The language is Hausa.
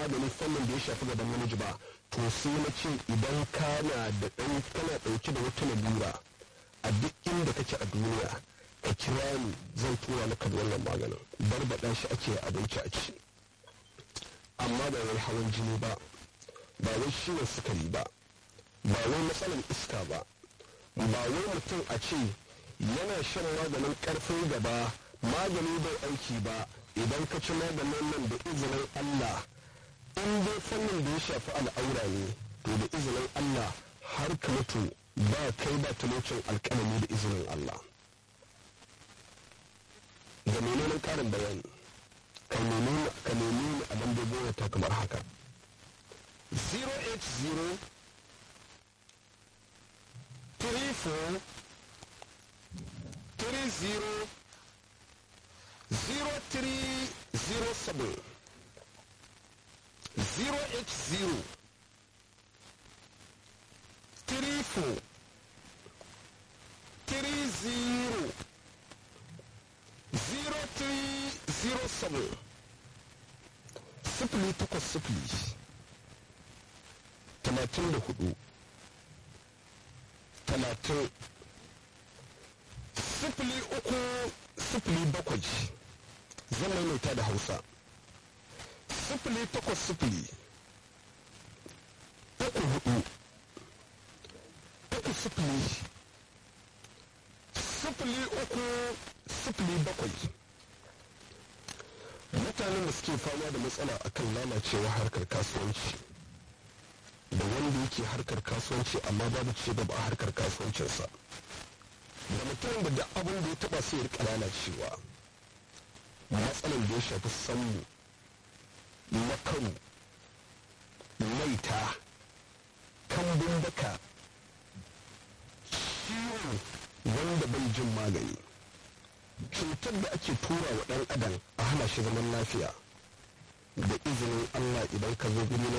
magani fannin da ya shafi gaban namiji ba to sai na ce idan kana da ɗan kana ɗauke da wata lalura a duk inda kake a duniya ka kira ni zan tura maka da wannan maganin barbaɗa shi ake abinci a ci amma ba wai hawan jini ba ba wai ciwon sukari ba ba wai matsalar iska ba ba wai mutum a ce yana shan maganin ƙarfin gaba magani bai aiki ba idan ka ci maganin nan da izinin Allah in dai fannin da ya shafi al'aura ne to da izinin Allah har ka mutu ba kai ba talocin alƙalami da izinin Allah ga menene ƙarin bayani ka nemi ka nemi a lambobin wata kamar haka 080 34 30 0307 080 34 30 0307 sifili takwas sifili talatin da hudu talatin sifili uku sifili bakwai zan maimaita da hausa sifili takwas sifili uku hudu uku sifili sifili uku sifili bakwai mutanen da suke fama da matsala akan lalacewa harkar kasuwanci da wanda yake harkar kasuwanci amma babu ci gaba a harkar kasuwancinsa da mutum da duk abin da ya taba sai ya rika lalacewa matsalan da ya shafi sammu makaru maita kambun baka ciwo wanda bai jin magani cutar da ake tura wa ɗan adam a hana shi zaman lafiya da izinin allah idan ka zo guri na